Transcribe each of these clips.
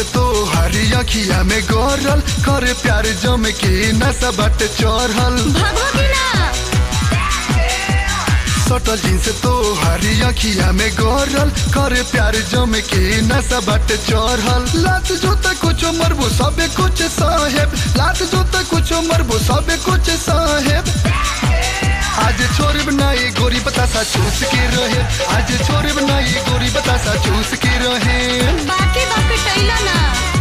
तो हरी अखिया में गरल करे प्यार जम के नशा बट चढ़ल भागो कि ना सटल जींस तो हरी अखिया में गरल करे प्यार जम के नशा बट चढ़ल लात जोता कुछो मरबो सबे कुछ साहेब लात जोता कुछो मरबो सबे कुछ साहेब आज छोड़ बनाई गोरी बतासा चूस के रहे आज छोड़ बनाई गोरी बतासा चूस के रहे बाकी बाकी टैला ना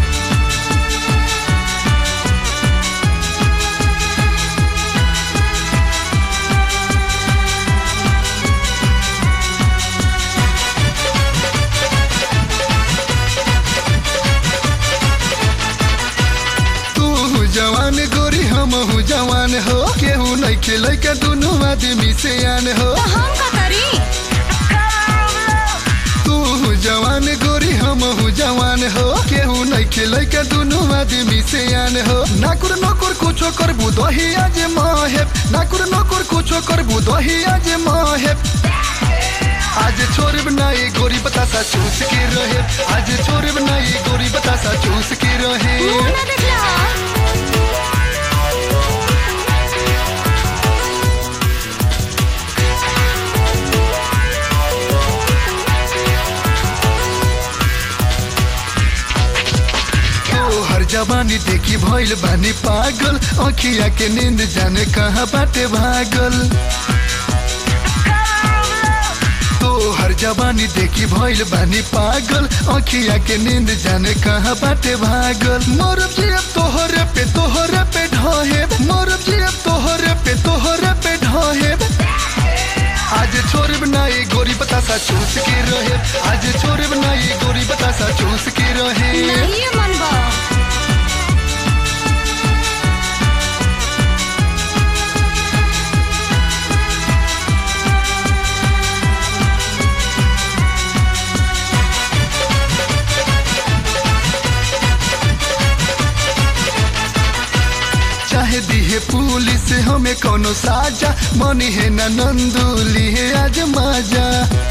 तू जवान गोरी हम हूँ जवान हो केहू नहीं खेल के दोनों आदमी से आन हो तो हम का करी तू जवान गोरी हम हूँ जवान हो केहू नहीं खेल के दोनों आदमी से आन हो नाकुर नकुर कुछो कर दही आज माहेब नाकुर नकुर कुछो कर दही आज माहेब आज छोड़ बनाई गोरी बतासा चूस के रहे आज छोड़ बनाई गोरी बतासा चूस के रहे मुंह ना देखला ओ हर जवानी देखी भइल बानी पागल अखिया के नींद जाने कहाँ बाटे भागल तो हर जवानी देखी भइल बानी पागल अखिया के नींद जाने कहाँ बाटे भागल मोरब जी अब तोहरे पे तोहरे पे ढहे मोरब जी अब तोहरे पे तोहरे पे ढहे आज छोड़ बनाई गोरी बतासा चूस के रहे आज छोड़ बनाई गोरी बतासा चूस के रहे नहीं मन बा चाहे दिहे पुलिस हमें कोनो साजा मनी है ना नंदुली है आज माजा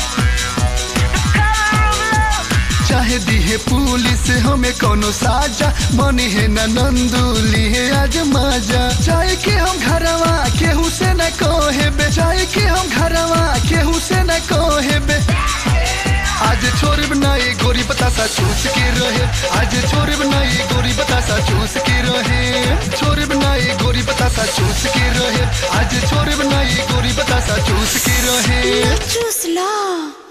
चाहे दिहे पुलिस हमें कोनो साजा मनी है ना नंदुली है आज माजा चाहे कि हम घरवा केहू से न कहेबे चाहे कि हम घरवा केहू से न कहेबे आज छोड़ बनाई गोरी बतासा चूस के रहे आज छोड़ बनाई गोरी बतासा चूस के रहे छोड़ बनाई गोरी बतासा चूस के रहे आज छोड़ बनाई गोरी बतासा चूस के रहे चूस ला